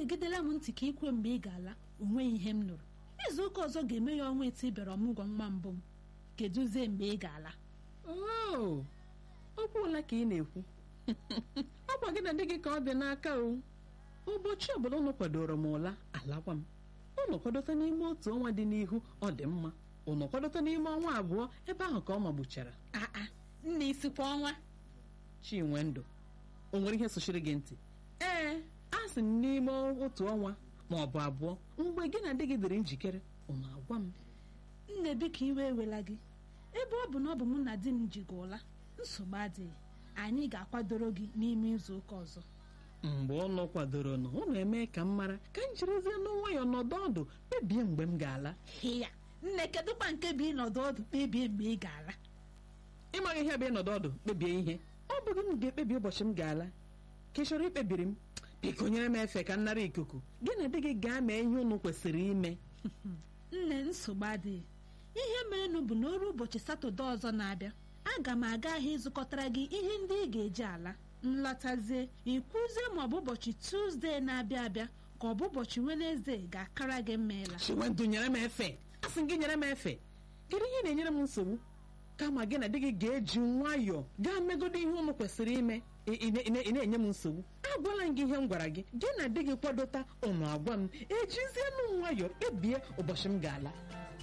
gegidela m ntị ka ikwe mgbe ị ga-ala onweghị ihe m nụrụ izu ụka ọzọ ga-eme ya ọnwa etu ị bịara ọmụgwọ nwa mbụ m kedụzie mgbe ị ga-ala oo okwu ole ka ị na-ekwu ọkwa gị na di gị ka ọ dị n'aka o ụbọchị ọbụla ụnụ kwadoro m ụla alakwa m ụnụ kwadote n'ime otu ọnwa dị n'ihu ọ dị mma ụnụ kwadote n'ime ọnwa abụọ ebe ahụ ka ọ magbuchara aa nna isikwa ọnwa chinwendụ o nwere ihe sochiri gị ntị ee a sị m n'ime otu ọnwa ma ọ bụ abụọ mgbe gị na di gị dịrị njikere ụnụ agwa m nne biko iwe ewela gị ebe ọ bụ na ọ bụ mụ na di m ji gị ụla nsogbu adịghị anyị ga-akwadoro gị n'ime izu ụka ọzọ mgbe ụnụ kwadoro nụ ụnụ eme ka m mara ka m jirizie n'nwayọọ nọdụ ọdụ kpebie mgbe m ga-ala ya nne kedụkwa nke bụ ịnọdụ ọdụ kpebie mgbe ị ga-ala ịmaghị ihe bụ ịnọdụ ọdụ kpebie ihe ọ bụghị m ga-ekpebi ụbọchị m ga-ala ka ị chọrọ ikpebiri m biko nyere m efe ka m nara ikuku gị na di gị gaa mee ihe unu kwesịrị ime nne nsogbu adịghị ihe merenụ bụ na oru ụbọchị satọde ọzọ na-abịa aga m aga ahịa ịzụkọtara gị ihe ndị ị ga-eji ala nlọtazie ikwuzie ma ọ bụ ụbọchị tuzdee na-abịa abịa ka ọ bụ ụbọchị wenezde ga-akara gị mma ịla chinwendụ nyere m efe asị m gị nyere m efe kedu ihe na-enyere m nsogbu kama gị na di gị ga-eji nwayọọ gaa megodo ihe unu kwesịrị ime ị- ị ị- ị na-enye m nsogbu agwala m gị ihe m gwara gị gị na di gị kwadota ụnụ agwa m ejizienụ nwayọọ kpebie ụbọchị m ga-ala